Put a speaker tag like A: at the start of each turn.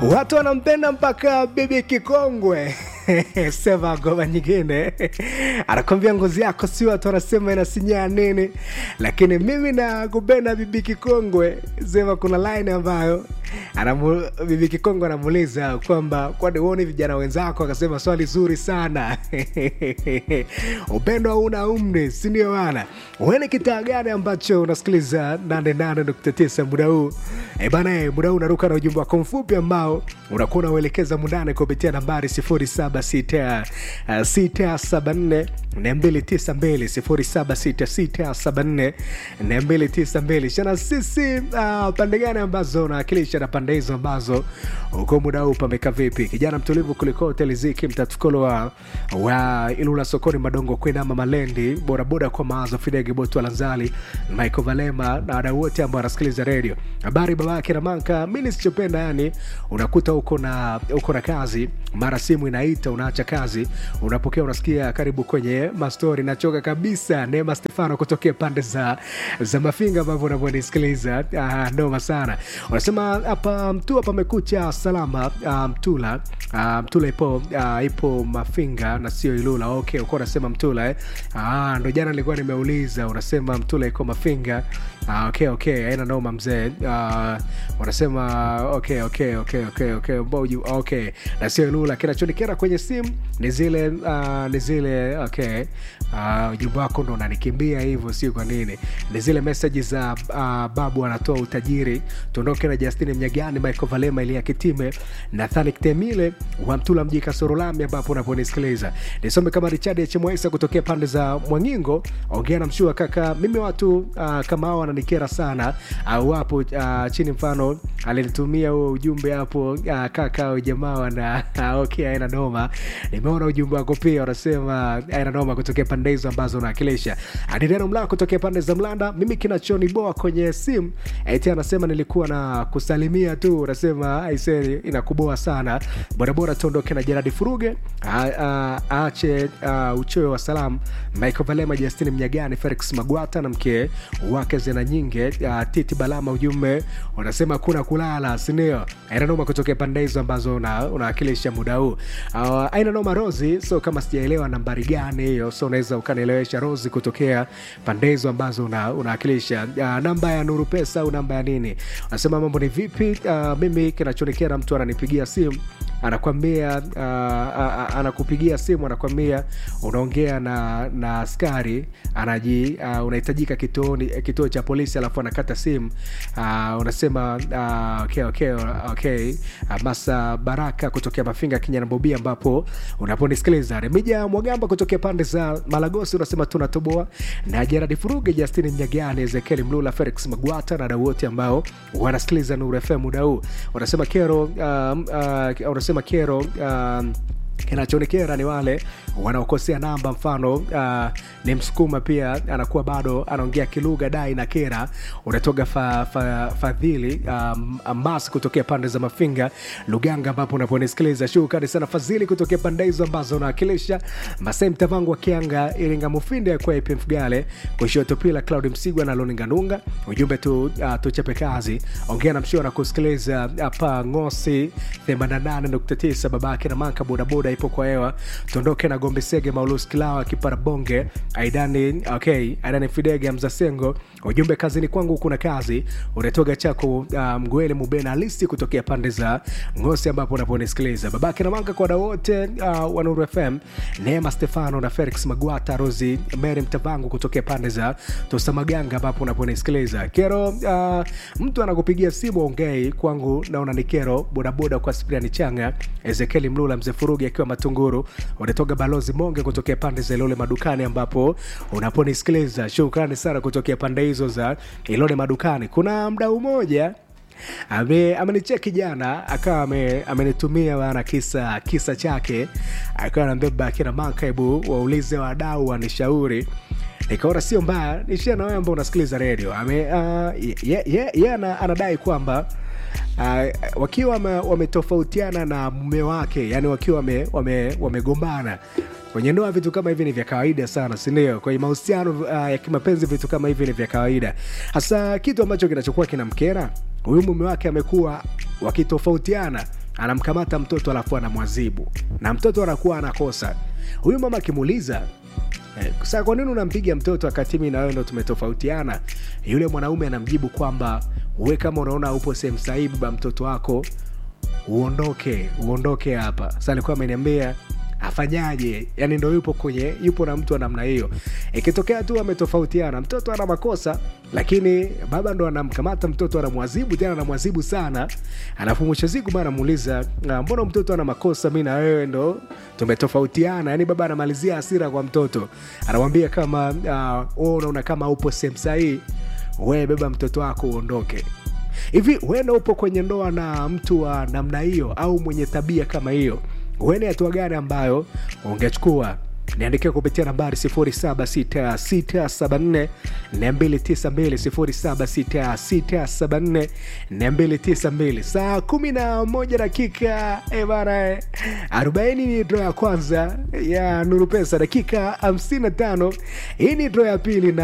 A: watu wanampenda mpaka bibi kikongwe sema ngoma nyingine anakwambia ngozi yako si watu wanasema inasinyaa nini lakini mimi na kupenda bibi kikongwe sema kuna line ambayo anamu, bibi kikongwe anamuuliza kwamba kwani uoni vijana wenzako akasema swali zuri sana upendo hauna umri sindio bana uene kitaa gani ambacho unasikiliza 88.9 muda huu e bana e, muda huu unaruka na ujumbe wako mfupi ambao unakuwa unauelekeza mundane kupitia nambari 076674 292 076674 shana sisi uh, pande gani ambazo unawakilisha na pande hizo ambazo uko muda huu pameka vipi kijana mtulivu kuliko hoteliziki mtatukolo wa, wa ilula sokoni madongo kwendama malendi bodaboda kwa mawazo fidege botu alanzali michael valema na wadau wote ambao wanasikiliza redio habari babake namanka mi nisichopenda yani unakuta uko na uko na kazi mara simu inaita unaacha kazi unapokea unasikia karibu kwenye mastori nachoka kabisa neema stefano kutokea pande za za mafinga ambavyo unavyonisikiliza ah, noma sana unasema hapa mtua pamekucha salama ah, mtula ah, mtula ipo ah, ipo mafinga na sio ilula okay ukuwa unasema mtula eh? ah, ndo jana nilikuwa nimeuliza unasema mtula iko mafinga ah, okay okay aina noma mzee ah, unasema okay okay okay okay okay Mboju, okay na sio ilula kinachonikera kwenye simu ni zile uh, ni zile okay uh, ujumbe wako ndo unanikimbia hivyo sio kwa nini ni zile meseji za uh, babu anatoa utajiri tuondoke na justini mnyagani michael valema ilia kitime nathani temile wa mtula mji kasorolami ambapo unaponisikiliza nisome kama richard hmwesa kutokea pande za mwangingo ongea na mshua kaka mimi watu uh, kama hao wananikera sana au uh, wapo uh, chini mfano alinitumia huo ujumbe hapo uh, kaka au jamaa wana uh, okay aina noma nimeona ujumbe wako pia unasema aina noma kutokea pande hizo ambazo unawakilisha adireno mlaa kutokea pande za mlanda mimi kinachoniboa kwenye simu eti anasema nilikuwa na kusalimia tu unasema aiseri inakuboa sana borabora tuondoke na jeradi furuge aache uchoyo wa salamu michael valema justini mnyagani felix magwata na mke wake zena nyinge uh, titi balama ujumbe unasema kuna kulala sindio aina noma kutokea pande hizo ambazo unawakilisha una muda huu uh, aina noma rosi so kama sijaelewa nambari gani hiyo so unaweza ukanielewesha rosi kutokea pande hizo ambazo unawakilisha una uh, namba ya nuru pesa au namba ya nini unasema mambo ni vipi uh, mimi kinachonikera mtu ananipigia simu anakwambia uh, uh, anakupigia simu anakwambia unaongea na na askari anaji uh, unahitajika kituoni kituo cha polisi alafu anakata simu uh, unasema uh, okay, okay, okay. Uh, masa baraka kutokea mafinga kenya na bobia ambapo unaponisikiliza remija mwagamba kutokea pande za malagosi unasema tunatoboa na jeradi furuge justini mnyagani ezekieli mlula felix magwata na dau wote ambao wanasikiliza nuru fm muda huu unasema kero um, uh, unasema kero um, kinachoonekera ni wale wanaokosea namba mfano uh, ni msukuma pia anakuwa bado anaongea kilugha dai na kera unatoka fa, fa, fadhili um, mas kutokea pande za mafinga luganga ambapo unaponisikiliza shukrani sana fadhili kutokea pande hizo ambazo unawakilisha masai mtavangu wa kianga iringa mufinde kwa ip mfugale kushoto pila claudi msigwa na loninganunga ujumbe tu uh, tuchape kazi ongea na mshua na kusikiliza hapa ngosi 88.9 babake na manka bodaboda ipo kwa hewa tuondoke na gombe sege maulus kilawa kiparabonge aidani okay aidani fidege mzasengo ujumbe kazini kwangu kuna kazi unatoga chako uh, mgwele mubena halisi kutokea pande za ngosi ambapo unaponisikiliza babake na manga kwa wote uh, wa nuru fm neema stefano na felix magwata rosi mary mtavangu kutokea pande za tosamaganga ambapo unaponisikiliza kero uh, mtu anakupigia simu ongei kwangu naona ni kero bodaboda kwa spriani changa ezekieli mlula mzee furugi akiwa matunguru unatoka balozi monge kutokea pande za ilole madukani ambapo unaponisikiliza shukrani sana kutokea pande hizo za ilole madukani kuna mdau mmoja amenicheki jana akawa amenitumia bana kisa kisa chake akawa nambeba akina manka hebu waulize wadau wanishauri nikaona sio mbaya nishia na wewe ambao unasikiliza redio uh, ye, ye, ye, anadai kwamba uh, wakiwa wametofautiana wame na mume wake yani wakiwa wamegombana wame, wame kwenye ndoa vitu kama hivi ni vya kawaida sana sindio kwenye mahusiano uh, ya kimapenzi vitu kama hivi ni vya kawaida hasa kitu ambacho kinachokuwa kinamkera huyu mume wake amekuwa wakitofautiana anamkamata mtoto alafu anamwazibu na mtoto anakuwa anakosa huyu mama akimuuliza Eh, sasa kwa nini unampiga mtoto wakati mimi na wewe ndo tumetofautiana? Yule mwanaume anamjibu kwamba we kama unaona upo sehemu sahihi, baba mtoto wako uondoke, uondoke hapa. Sasa alikuwa ameniambia afanyaje? Yani ndo yupo kwenye yupo na mtu wa namna hiyo. Ikitokea tu ametofautiana, mtoto ana makosa, lakini baba ndo anamkamata mtoto, anamwazibu tena, anamwazibu sana, alafu mwisho siku bana anamuuliza "Ah, mbona mtoto ana makosa, mi na wewe ndo tumetofautiana. Yani baba anamalizia hasira kwa mtoto, anamwambia kama uh, wewe unaona kama upo sehemu sahihi, wewe beba mtoto wako uondoke hivi huenda upo kwenye ndoa na mtu wa namna hiyo au mwenye tabia kama hiyo huenda hatua gani ambayo ungechukua niandikia kupitia nambari 76674 292 76674 saa 11 dakika eh bana eh, 40 ni dro ya kwanza ya nuru pesa dakika 55 hii ni dro ya pili na